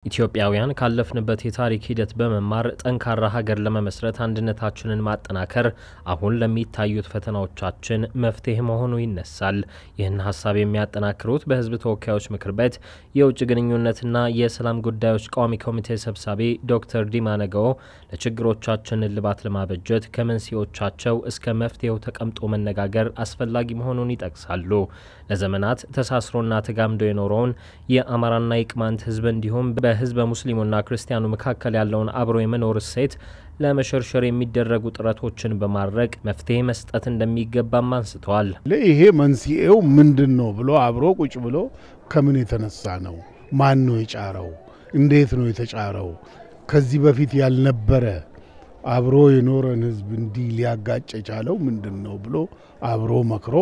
ኢትዮጵያውያን ካለፍንበት የታሪክ ሂደት በመማር ጠንካራ ሀገር ለመመስረት አንድነታችንን ማጠናከር አሁን ለሚታዩት ፈተናዎቻችን መፍትሄ መሆኑ ይነሳል። ይህን ሀሳብ የሚያጠናክሩት በሕዝብ ተወካዮች ምክር ቤት የውጭ ግንኙነትና የሰላም ጉዳዮች ቋሚ ኮሚቴ ሰብሳቢ ዶክተር ዲማ ነገዎ ለችግሮቻችን እልባት ለማበጀት ከመንስኤዎቻቸው እስከ መፍትሄው ተቀምጦ መነጋገር አስፈላጊ መሆኑን ይጠቅሳሉ። ለዘመናት ተሳስሮና ተጋምዶ የኖረውን የአማራና የቅማንት ሕዝብ እንዲሁም በህዝበ ሙስሊሙና ክርስቲያኑ መካከል ያለውን አብሮ የመኖር እሴት ለመሸርሸር የሚደረጉ ጥረቶችን በማድረግ መፍትሄ መስጠት እንደሚገባም አንስተዋል። ይሄ መንስኤው ምንድን ነው ብሎ አብሮ ቁጭ ብሎ ከምን የተነሳ ነው? ማን ነው የጫረው? እንዴት ነው የተጫረው? ከዚህ በፊት ያልነበረ አብሮ የኖረን ህዝብ እንዲህ ሊያጋጭ የቻለው ምንድን ነው ብሎ አብሮ መክሮ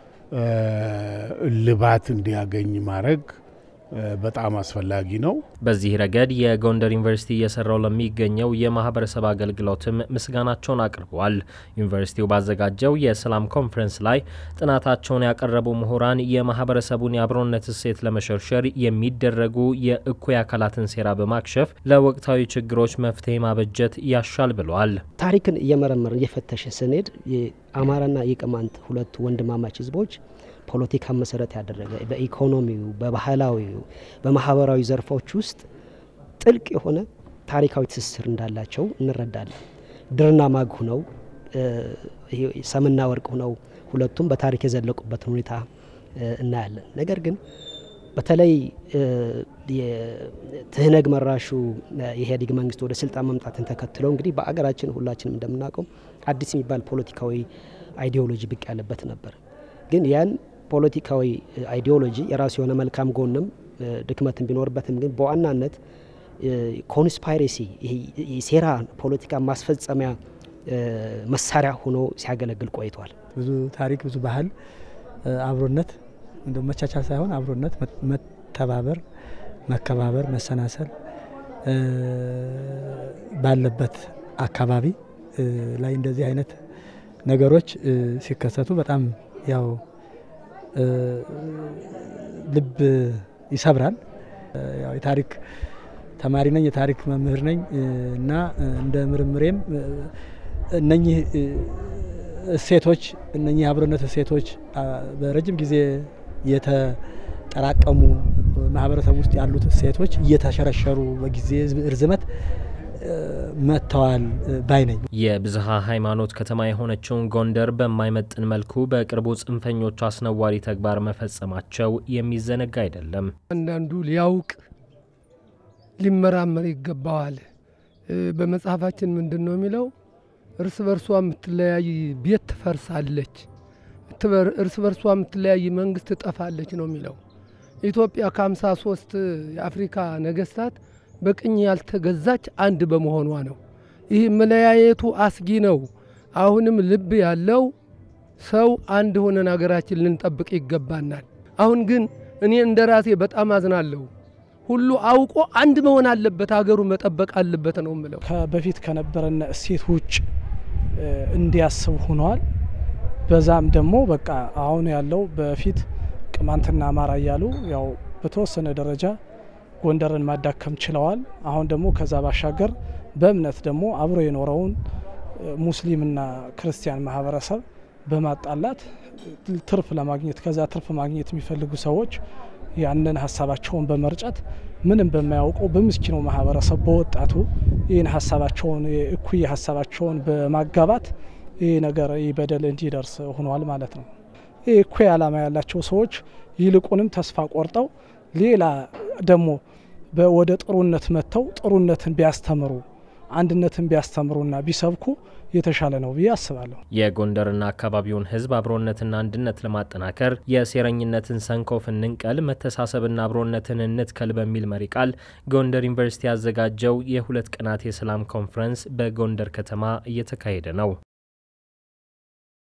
እልባት እንዲያገኝ ማድረግ በጣም አስፈላጊ ነው። በዚህ ረገድ የጎንደር ዩኒቨርሲቲ እየሰራው ለሚገኘው የማህበረሰብ አገልግሎትም ምስጋናቸውን አቅርበዋል። ዩኒቨርሲቲው ባዘጋጀው የሰላም ኮንፈረንስ ላይ ጥናታቸውን ያቀረቡ ምሁራን የማህበረሰቡን የአብሮነት እሴት ለመሸርሸር የሚደረጉ የእኩይ አካላትን ሴራ በማክሸፍ ለወቅታዊ ችግሮች መፍትሄ ማበጀት ያሻል ብለዋል። ታሪክን እየመረመር እየፈተሸ ስንሄድ የአማራና የቅማንት ሁለቱ ወንድማማች ህዝቦች ፖለቲካን መሰረት ያደረገ በኢኮኖሚው፣ በባህላዊው፣ በማህበራዊ ዘርፎች ውስጥ ጥልቅ የሆነ ታሪካዊ ትስስር እንዳላቸው እንረዳለን። ድርና ማግ ሁነው ሰምና ወርቅ ሁነው ሁለቱም በታሪክ የዘለቁበትን ሁኔታ እናያለን። ነገር ግን በተለይ የትህነግ መራሹ የኢህአዴግ መንግስት ወደ ስልጣን መምጣትን ተከትሎ እንግዲህ በአገራችን ሁላችንም እንደምናውቀው አዲስ የሚባል ፖለቲካዊ አይዲዮሎጂ ብቅ ያለበት ነበር። ግን ያን ፖለቲካዊ አይዲዮሎጂ የራሱ የሆነ መልካም ጎንም ድክመትን ቢኖርበትም ግን በዋናነት ኮንስፓይሬሲ የሴራ ፖለቲካ ማስፈጸሚያ መሳሪያ ሆኖ ሲያገለግል ቆይቷል። ብዙ ታሪክ፣ ብዙ ባህል፣ አብሮነት እንደ መቻቻል ሳይሆን አብሮነት፣ መተባበር፣ መከባበር፣ መሰናሰል ባለበት አካባቢ ላይ እንደዚህ አይነት ነገሮች ሲከሰቱ በጣም ያው ልብ ይሰብራል። ያው የታሪክ ተማሪ ነኝ፣ የታሪክ መምህር ነኝ እና እንደ ምርምሬም እነኚህ እሴቶች እነኚህ የአብሮነት እሴቶች በረጅም ጊዜ የተጠራቀሙ ማህበረሰብ ውስጥ ያሉት እሴቶች እየተሸረሸሩ በጊዜ ርዝመት መጥተዋል ባይ ነኝ። የብዝሃ ሃይማኖት ከተማ የሆነችውን ጎንደር በማይመጥን መልኩ በቅርቡ ጽንፈኞቹ አስነዋሪ ተግባር መፈጸማቸው የሚዘነጋ አይደለም። አንዳንዱ ሊያውቅ ሊመራመር ይገባዋል። በመጽሐፋችን ምንድን ነው የሚለው? እርስ በርሷ የምትለያይ ቤት ትፈርሳለች፣ እርስ በርሷ የምትለያይ መንግስት ትጠፋለች ነው የሚለው። ኢትዮጵያ ከሀምሳ ሶስት የአፍሪካ ነገስታት በቅኝ ያልተገዛች አንድ በመሆኗ ነው። ይህ መለያየቱ አስጊ ነው። አሁንም ልብ ያለው ሰው አንድ ሆነን ሀገራችን ልንጠብቅ ይገባናል። አሁን ግን እኔ እንደ ራሴ በጣም አዝናለሁ። ሁሉ አውቆ አንድ መሆን አለበት፣ ሀገሩ መጠበቅ አለበት ነው ምለው። በፊት ከነበረን እሴት ውጭ እንዲያስብ ሆነዋል። በዛም ደግሞ በቃ አሁን ያለው በፊት ቅማንትና አማራ እያሉ ያው በተወሰነ ደረጃ ጎንደርን ማዳከም ችለዋል። አሁን ደግሞ ከዛ ባሻገር በእምነት ደግሞ አብሮ የኖረውን ሙስሊምና ክርስቲያን ማህበረሰብ በማጣላት ትርፍ ለማግኘት ከዛ ትርፍ ማግኘት የሚፈልጉ ሰዎች ያንን ሀሳባቸውን በመርጨት ምንም በማያውቀው በምስኪኑ ማህበረሰብ በወጣቱ ይህን ሀሳባቸውን እኩይ ሀሳባቸውን በማጋባት ይህ ነገር ይህ በደል እንዲደርስ ሆኗል ማለት ነው። ይህ እኩይ ዓላማ ያላቸው ሰዎች ይልቁንም ተስፋ ቆርጠው ሌላ ደግሞ ወደ ጥሩነት መጥተው ጥሩነትን ቢያስተምሩ አንድነትን ቢያስተምሩና ቢሰብኩ የተሻለ ነው ብዬ አስባለሁ። የጎንደርና አካባቢውን ሕዝብ አብሮነትና አንድነት ለማጠናከር የሴረኝነትን ሰንኮፍ እንንቀል፣ መተሳሰብና አብሮነትን እንትከል በሚል መሪ ቃል ጎንደር ዩኒቨርሲቲ ያዘጋጀው የሁለት ቀናት የሰላም ኮንፈረንስ በጎንደር ከተማ እየተካሄደ ነው።